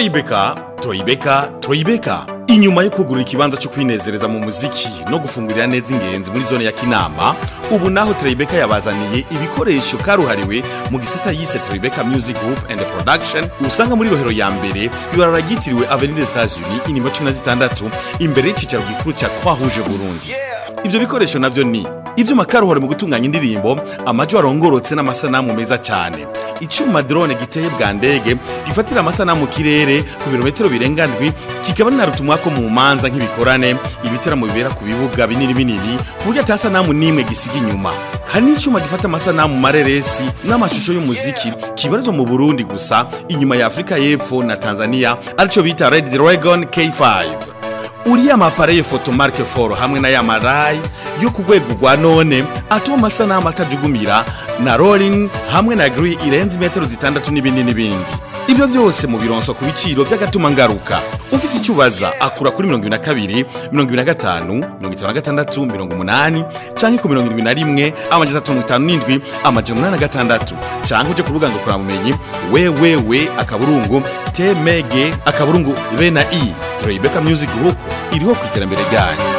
Troibeka, Troibeka, Troibeka. Inyuma yo kugurira ikibanza cyo kwinezereza mu muziki no gufungurira neza ingenzi muri zone ya Kinama, ubu naho Troibeka yabazaniye ibikoresho karuhariwe mu gisata yise Troibeka Music Group and Production usanga muri rohero ya mbere ibarara ryitiriwe Avenue des Etats-Unis inimero 16 imbere y'icicaro gikuru cya Croix Rouge Burundi. Ivyo bikoresho navyo ni ivyuma karuhare mu gutunganya indirimbo amajwi arongorotse n'amasanamu meza cyane icuma drone giteye bwa ndege gifatira amasanamu mu kirere ku birometero birenga ndwi kikaba ninarutumwa ko mu manza nk'ibikorane ibiteramo bibera ku bibuga binini binini ku buryo atasanamu n'imwe gisiga inyuma hari n'icuma gifata amasanamu mareresi n'amashusho y'umuziki kibarizwa mu burundi gusa inyuma ya afurika y'epfo na tanzania arico bita red dragon k5 uriya mapareye fotomarke foro hamwe na ya marayi yo ku rwego rwa none atuma amasanamu atajugumira na rolling hamwe na gri irenze imetero zitandatu n'ibindi n'ibindi ibyo byose mu bironswa ku biciro by'agatuma ngaruka ufite icyo ubaza akura kuri mirongo ibiri na kabiri mirongo ibiri na gatanu mirongo itanu na gatandatu mirongo umunani cyangwa ku mirongo irindwi na rimwe amajana atatu mirongo itanu n'indwi amajana umunani na gatandatu cyangwa uje ku rubuga ngakuramumenyi wewewe akaburungu temege akaburungu be na i turayibeka music group iriho ku iterambere ryanyu